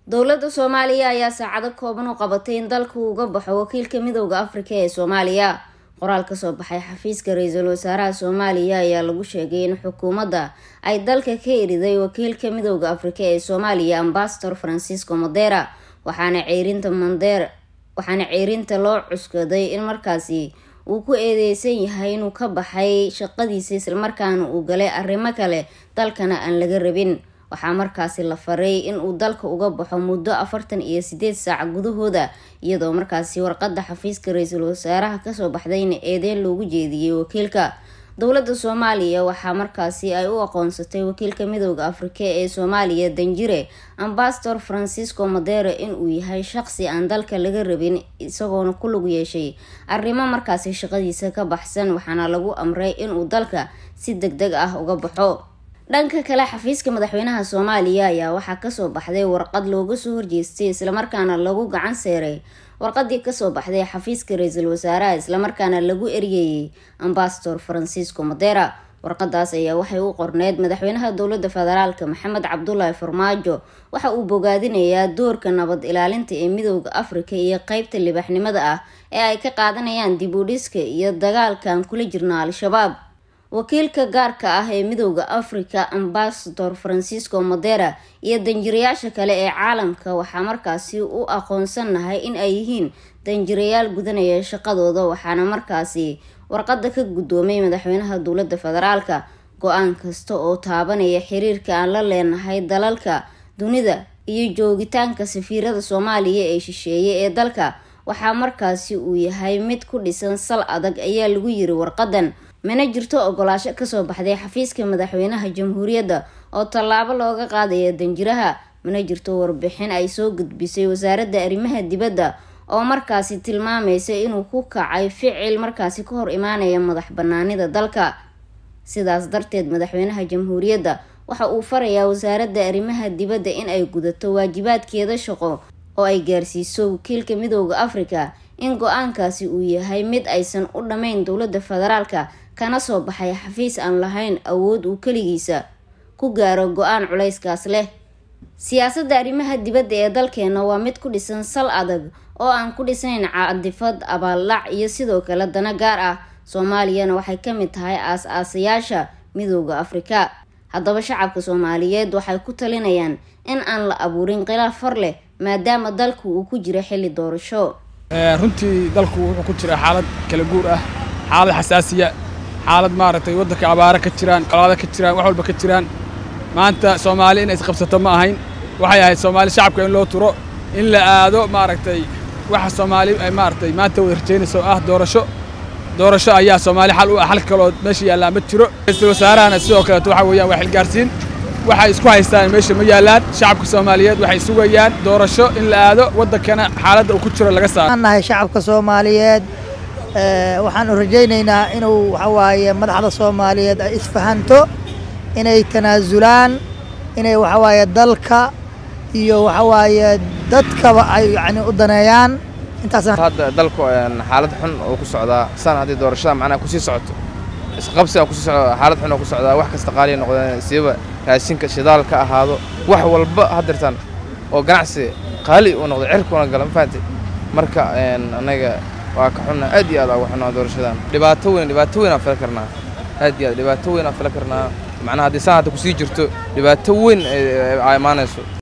dowladda soomaaliya ayaa saacado kooban u qabatay in dalku uga baxo wakiilka midooda afrika ee soomaaliya qoraal kasoo baxay xafiiska ra-iisul wasaaraha soomaaliya ayaa lagu sheegay in xukuumadda ay dalka ka eriday wakiilka midooda afrika ee soomaaliya ambasador francisco modera waxaana ceyrinta mander waxaana ceyrinta loo cuskaday in markaasi uu ku eedeysan yahay inuu ka baxay shaqadiisa islamarkaana uu galay arrimo kale dalkana aan laga rabin waxaa markaasi la faray in uu dalka uga baxo muddo afartan iyo sideed saac gudahooda iyadoo markaasi warqada xafiiska ra-iisul wasaaraha kasoo baxdayna eedeyn loogu jeediyey wakiilka dowladda soomaaliya waxaa markaasi ay u aqoonsatay wakiilka midooda afrika ee soomaaliya danjire ambasador francisco modere inuu yahay shaqsi aan dalka laga rabin isagoona ku lug yeeshay arrimo markaasi shaqadiisa ka baxsan waxaana lagu amray inuu dalka si deg deg ah uga baxo dhanka kale xafiiska madaxweynaha soomaaliya ayaa waxaa kasoo baxday warqad looga soo horjeestay islamarkaana lagu gacan seeray warqadii kasoo baxday xafiiska ra-iisul wasaaraha islamarkaana lagu eryeeyey ambasador francisco modera warqadaas ayaa waxay u qorneyd madaxweynaha dowlada federaalk maxamed cabdulaahi farmaajo waxa uu bogaadinayaa doorka nabad ilaalinta ee midooda afrika iyo qeybta libaxnimada ah ee ay ka qaadanayaan dib u dhiska iyo dagaalkan kula jirna al-shabaab wakiilka gaarka ah ee midooda africa ambasador francisco modera iyo danjirayaasha kale ee caalamka waxaa markaasi u aqoonsanahay in ay yihiin danjirayaal gudanaya shaqadooda waxaana markaasi warqada ka guddoomay madaxweynaha dowlada federaalka go-aan kasta oo taabanaya xiriirka aan la leenahay dalalka dunida iyo joogitaanka safiirada soomaaliya ee shisheeye ee dalka waxaa markaasi uu yahay mid ku dhisan sal adag ayaa lagu yiri warqadan mana jirto ogolaasho kasoo baxday xafiiska madaxweynaha jamhuuriyadda oo tallaabo looga qaadaya danjiraha mana jirto warbixin ay soo gudbisay wasaaradda arrimaha dibadda oo markaasi tilmaamaysa inuu ku kacay ficil markaasi ka hor imaanaya madax banaanida dalka sidaas darteed madaxweynaha jamhuuriyadda waxa uu farayaa wasaaradda arrimaha dibadda in ay gudato waajibaadkeeda shaqo oo ay gaarsiiso wakiilka midooda afrika in go-aankaasi uu yahay mid aysan u dhammayn dowlada federaalka kana soo baxay xafiis aan lahayn awood uu keligiisa ku gaaro go-aan culayskaas leh siyaasadda arrimaha dibadda ee dalkeena waa mid ku dhisan sal adag oo aan ku dhisayn cadifad abaaldhac iyo sidoo kale dana gaar ah soomaaliyana waxay ka mid tahay aas-aasayaasha midooda afrika haddaba shacabka soomaaliyeed waxay ku talinayaan in aan la abuurin khilaaf far leh maadaama dalku uu ku jiro xilli doorasho runtii dalku wuxuu ku jiraa xaalad kala guur ah xaalad xasaasiya xaalad maaragtay waddanka abaaro ka jiraan colaado ka jiraan wax walba ka jiraan maanta soomaali inay isqabsato ma ahayn waxay ahayd soomaali shacabka in loo turo in la aado maaragtay waxa soomaali ay maaragtay maanta wada rajaynayso ah doorasho doorasho ayaa soomaali xal u ah xal kaloo meesha yaallaa ma jiro ra-iisul wasaarahana sidoo kaleeto waxa weeyaan waa xilgaarsiin waxay isku haystaan meesha ma yaallaan shacabka soomaaliyeed waxay sugayaan doorasho in la aado waddankana xaaladda uu ku jiro laga saaro nahay shacabka soomaaliyeed waxaan rajaynaynaa inuu waxa waaye madaxda soomaaliyeed ay isfahanto inay tanaasulaan inay waxa waaye dalka iyo waxa waaye dadkaba ay yani u daneeyaan intaasaan hadda dalku xaalad xun oo ku socdaa san haddii doorashada macnaha kusii socoto isqabsiga kusii socda xaalad xun oo ku socdaa wax kasta qaaliya noqdeen siiba raashinka shidaal ka ahaado wax walba haddirtan oo ganacsi qaali uu noqdo cirkuna gala ma fahanti marka anaga waa ka xunna aad iyo aad uga xunnaa doorashadan dhibaato weyn dhibaato weyn aan fila karnaa aad iyo aad dhibaato weyn aan fila karnaa macnaha haddii saan hadda kusii jirto dhibaato weyn ay imaanayso